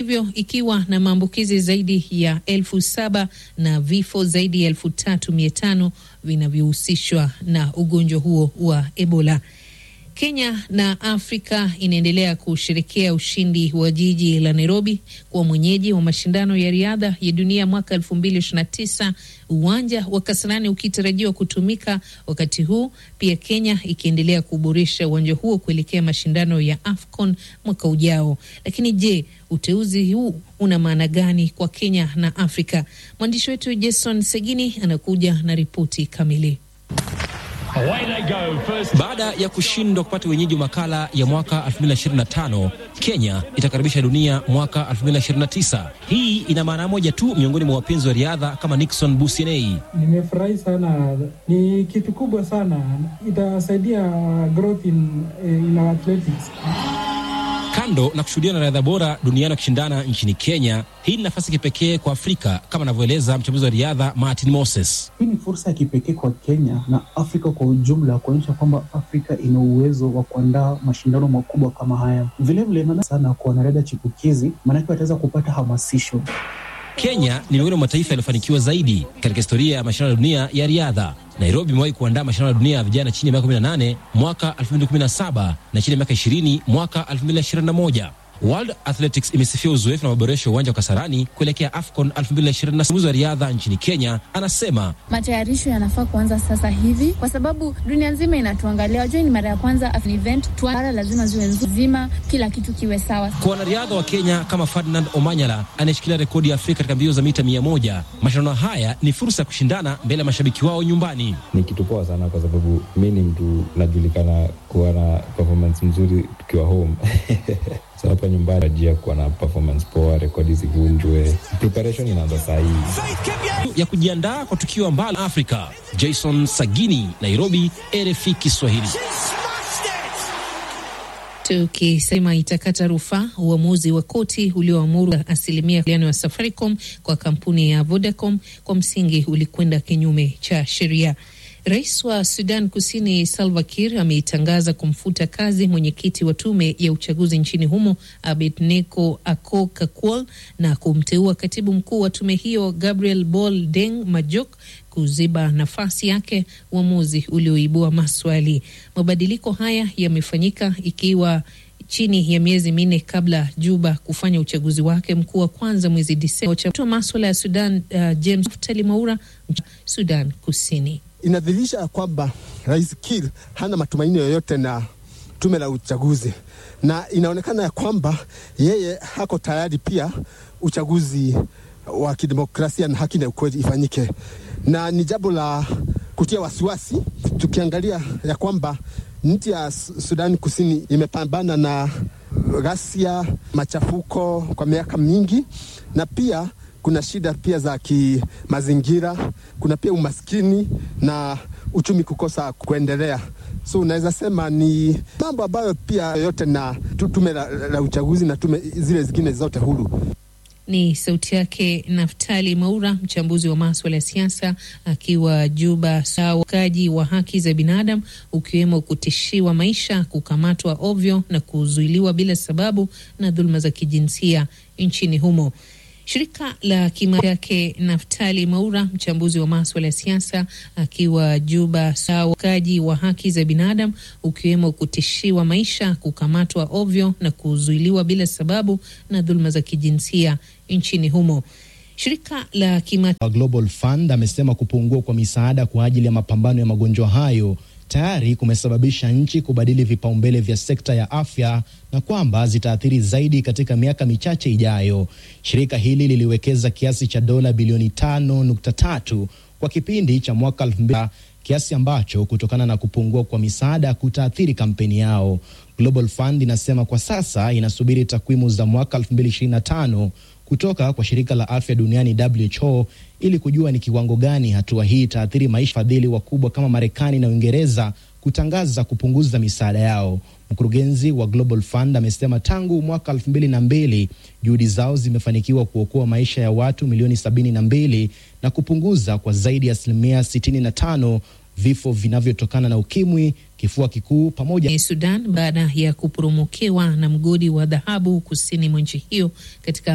hivyo ikiwa na maambukizi zaidi ya elfu saba na vifo zaidi ya elfu tatu mia tano vinavyohusishwa na ugonjwa huo wa Ebola. Kenya na Afrika inaendelea kusherekea ushindi wa jiji la Nairobi kuwa mwenyeji wa mashindano ya riadha ya dunia mwaka 2029, uwanja wa Kasarani ukitarajiwa kutumika wakati huu, pia Kenya ikiendelea kuboresha uwanja huo kuelekea mashindano ya AFCON mwaka ujao. Lakini je, uteuzi huu una maana gani kwa Kenya na Afrika? Mwandishi wetu Jason Segini anakuja na ripoti kamili. Baada ya kushindwa kupata wenyeji wa makala ya mwaka 2025, Kenya itakaribisha dunia mwaka 2029. Hii ina maana moja tu miongoni mwa wapenzi wa riadha kama Nixon Businei. Nimefurahi sana, ni kitu kubwa sana, itasaidia growth in, in our athletics. Kando na kushuhudia na riadha bora duniani wakishindana nchini Kenya, hii ni nafasi kipekee kwa Afrika kama anavyoeleza mchambuzi wa riadha Martin Moses. Hii ni fursa ya kipekee kwa Kenya na Afrika kwa ujumla kuonyesha kwamba Afrika ina uwezo wa kuandaa mashindano makubwa kama haya. Vilevile naona sana kwa wanariadha chipukizi, maanake wataweza kupata hamasisho. Kenya ni miongoni mwa mataifa yaliyofanikiwa zaidi katika historia ya mashindano ya dunia ya riadha. Nairobi imewahi kuandaa mashindano ya dunia ya vijana chini ya miaka 18 mwaka 2017 na chini ya miaka 20 mwaka 2021. World Athletics imesifia uzoefu na maboresho ya uwanja wa Kasarani kuelekea AFCON 2027. Mchambuzi wa riadha nchini Kenya anasema matayarisho yanafaa kuanza sasa hivi, kwa sababu dunia nzima inatuangalia. Wajua, ni mara ya kwanza event tuara, lazima ziwe nzima, kila kitu kiwe sawa. Kwa wanariadha wa Kenya kama Ferdinand Omanyala anayeshikilia rekodi ya Afrika katika mbio za mita mia moja, mashindano haya ni fursa ya kushindana mbele ya mashabiki wao nyumbani. Ni kitu poa sana, kwa sababu mi ni mtu najulikana kuwa na performance mzuri tukiwa home So hapa nyumbani ajia kuwa na performance poa, rekodi zivunjwe. Preparation inaanza saa hii ya kujiandaa kwa tukio ambalo Afrika. Jason Sagini, Nairobi, RFI Kiswahili. Tukisema itakata rufaa uamuzi wa koti ulioamuru asilimia fulani ya Safaricom kwa kampuni ya Vodacom kwa msingi ulikwenda kinyume cha sheria. Rais wa Sudan Kusini Salva Kiir ameitangaza kumfuta kazi mwenyekiti wa tume ya uchaguzi nchini humo Abednego Ako Kakuol na kumteua katibu mkuu wa tume hiyo Gabriel Bol Deng Majok kuziba nafasi yake, uamuzi ulioibua maswali. Mabadiliko haya yamefanyika ikiwa chini ya miezi minne kabla Juba kufanya uchaguzi wake mkuu wa kwanza mwezi Disemba. Wa maswala ya Sudan uh, James Talimaura, Sudan Kusini inadhihirisha kwamba Rais Kiir hana matumaini yoyote na tume la uchaguzi, na inaonekana ya kwamba yeye hako tayari pia uchaguzi wa kidemokrasia na haki na ukweli ifanyike, na ni jambo la kutia wasiwasi, tukiangalia ya kwamba nchi ya Sudani Kusini imepambana na ghasia, machafuko kwa miaka mingi, na pia kuna shida pia za kimazingira, kuna pia umaskini na uchumi kukosa kuendelea. So unaweza sema ni mambo ambayo pia yote na tume la, la uchaguzi na tume zile zingine zote huru. Ni sauti yake Naftali Maura, mchambuzi wa maswala ya siasa akiwa Juba. Ukiukaji wa haki za binadamu ukiwemo kutishiwa maisha, kukamatwa ovyo na kuzuiliwa bila sababu na dhuluma za kijinsia nchini humo. Shirika la kimataifa yake Naftali Maura, mchambuzi wa maswala ya siasa akiwa Juba. Ukiukaji wa haki za binadamu ukiwemo kutishiwa maisha, kukamatwa ovyo na kuzuiliwa bila sababu na dhuluma za kijinsia nchini humo. Shirika la kimataifa Global Fund amesema kupungua kwa misaada kwa ajili ya mapambano ya magonjwa hayo tayari kumesababisha nchi kubadili vipaumbele vya sekta ya afya na kwamba zitaathiri zaidi katika miaka michache ijayo. Shirika hili liliwekeza kiasi cha dola bilioni 5.3 kwa kipindi cha mwaka 2000, kiasi ambacho kutokana na kupungua kwa misaada kutaathiri kampeni yao. Global Fund inasema kwa sasa inasubiri takwimu za mwaka 2025 kutoka kwa shirika la afya duniani WHO ili kujua ni kiwango gani hatua hii itaathiri maisha fadhili wakubwa kama Marekani na Uingereza kutangaza kupunguza misaada yao. Mkurugenzi wa Global Fund amesema tangu mwaka elfu mbili na mbili juhudi zao zimefanikiwa kuokoa maisha ya watu milioni sabini na mbili na kupunguza kwa zaidi ya asilimia sitini na tano vifo vinavyotokana na ukimwi, kifua kikuu pamoja. Sudan baada ya kuporomokewa na mgodi wa dhahabu kusini mwa nchi hiyo katika